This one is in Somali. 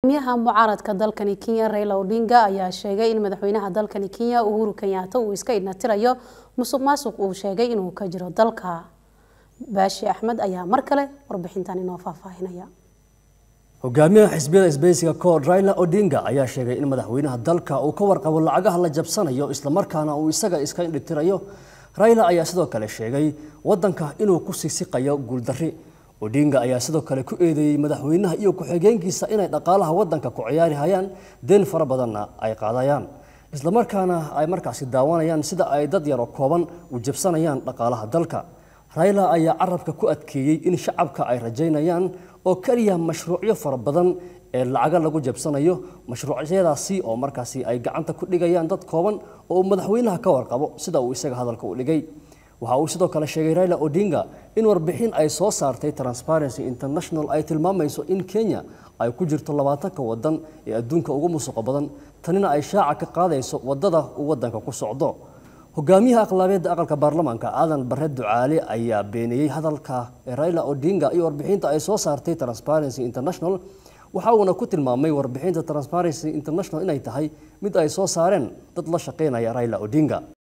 miyaha mucaaradka dalkani kenya raila odinga ayaa sheegay in madaxweynaha dalkani kenya uhuru kenyaata uu iska idnatirayo musuq maasuq uu sheegay inuu ka jiro dalka baashi axmed ayaa mar kale warbixintan inoo faahfaahinaya hogaamiyaha xisbiyada isbeysiga kood raila odinga ayaa sheegay in madaxweynaha dalka uu ka warqabo lacagaha la jabsanayo islamarkaana uu isaga iska indhitirayo raila ayaa sidoo kale sheegay wadanka inuu ku sisiqayo guuldarri odinga ayaa sidoo kale ku eedeeyey madaxweynaha iyo ku-xigeenkiisa inay dhaqaalaha wadanka ku ciyaari hayaan deen fara badanna ay qaadayaan islamarkaana ay markaasi daawanayaan sida ay dad yaroo kooban u jabsanayaan dhaqaalaha dalka raila ayaa carabka ku adkeeyey in shacabka ay rajaynayaan oo keliya mashruucyo fara badan ee lacaga lagu jabsanayo mashruucyadaasi oo markaasi ay gacanta ku dhigayaan dad kooban oo madaxweynaha ka warqabo sida uu isaga hadalka u dhigay waxa uu sidoo kale sheegay raila odinga in warbixin ay soo saartay transparency international ay tilmaamayso in kenya ay ku jirto labaatanka wadan ee adduunka ugu musuqa badan tanina ay shaaca ka qaadayso wadada uu wadanka ku socdo hogaamiyaha aqlaabeedda aqalka baarlamaanka aadan bare ducaale ayaa beeniyey hadalka raila odinga iyo warbixinta ay soo saartay transparency international waxa uuna ku tilmaamay warbixinta transparency international inay tahay mid ay soo saareen dad la shaqaynaya raila odinga